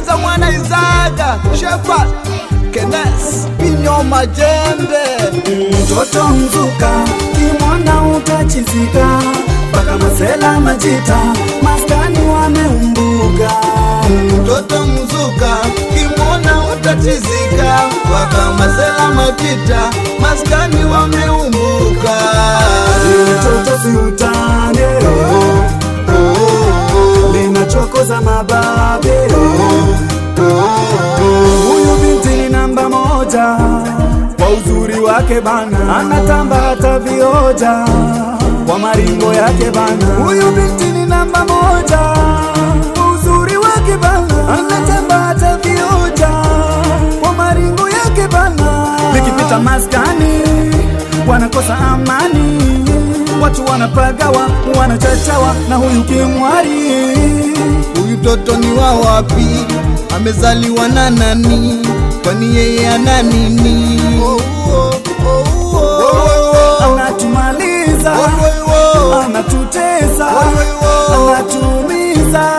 Fungaliza mwana Izaga Shepherd Kenes Pinyo Majembe Mtoto mzuka kimwona utachizika, mpaka masela majita maskani wameumbuka. Mtoto mzuka kimwona utatizika, waka masela majita maskani wameumbuka. Mtoto si utane, linachokoza mababe. Huyu binti ni namba moja kwa uzuri wake bana, anatamba hata vioja kwa maringo yake bana. Huyu binti ni namba moja kwa uzuri wake bana, anatamba hata vioja kwa maringo yake bana. Likipita maskani wanakosa amani, watu wanapagawa, wanachachawa na huyu kimwari Huyu toto ni wa wapi? Amezaliwa na nani? Kwani yeye ana nini? Oh, oh, oh, oh. anatumaliza Oh, oh, oh. anatutesa Oh, oh. anatuumiza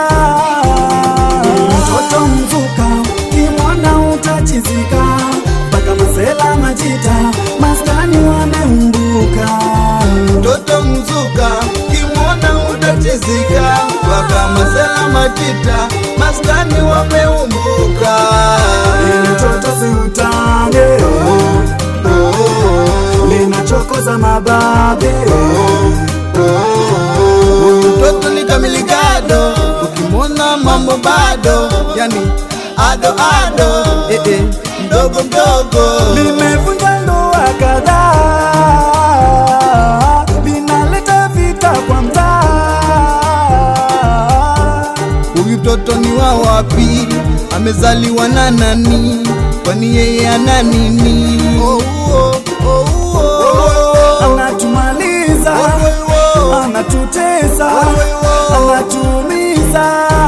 mtoto mzuka kimwona utachizika mpaka masela majita maskani wameumbuka Toto mzuka kimwona utachizika, waka masela matita maskani wameumbuka. mtoto siutange linachokoza mababe Toto ni kamiligado, ukimwona mambo bado, yani ado ado, eh, eh, mdogo mdogo. limevunja ndoa kadhaa, linaleta vita kwa mtaa. Huyu toto ni wa wapi? Amezaliwa na nani? Kwani yeye ana nini? Oh, oh, oh, oh. Anatumaliza, Oh, oh, oh. anatutesa, Oh, oh. anatuumiza.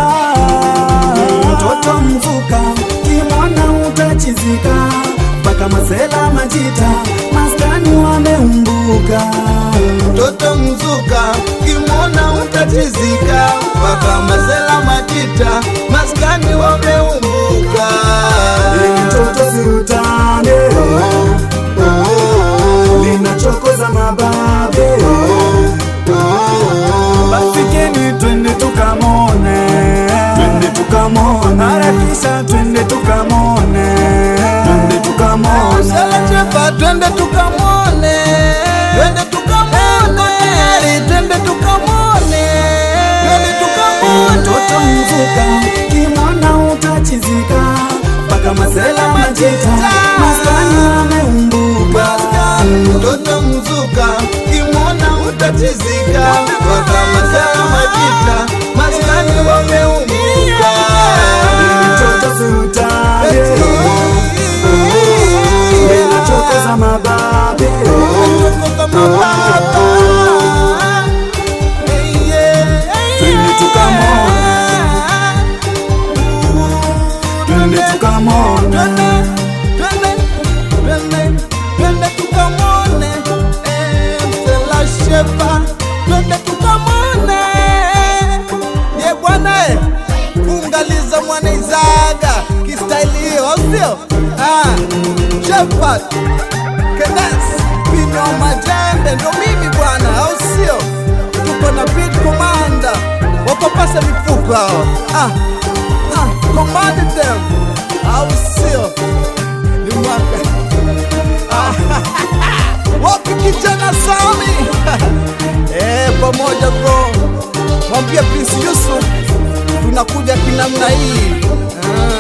Mtoto mvuka, kimwona utachizika, mpaka masela majita, maskani wameumbuka. Toto mzuka kimwona utatizika, mpaka masela matita maskani wameumbuka. Mtoto siutane, linachokoza mababe. Basi keni twende tukamone, twende tukamone, harakisha twende tukamone, twende tukamone. Selechepa twende tukamwone, twende tukamwone, Ari, twende tukamwone, twende tukamwone. Mtoto mvuka, kimwona utachizika, mpaka masela majita, maskani wameumbuka. Mtoto mzuka kimwona utatizika, mpaka masela majita maskani wameumbuka. Mtoto siutane, linachokoza mababe. Tuko kama baba. Hey, yeah, hey, Twende tukamwone. Twende tukamone, Twende, twende, twende tukamwone, eh, Msela Shepa, twende tukamwone. Ye bwana eh, fungaliza mwana Izaga kistaili hiyo, au sio? Ah, Shepherd, Kenes, Pino Majembe, ndo mimi bwana, au sio? Tuko na beat commander, wakopasa mifuko hao. Ah, ah, command them, au sio? Ni mwaka wapi kijana Sami eh, pamoja bro, mwambie Prince Yusuf tunakuja kinamna hii ah.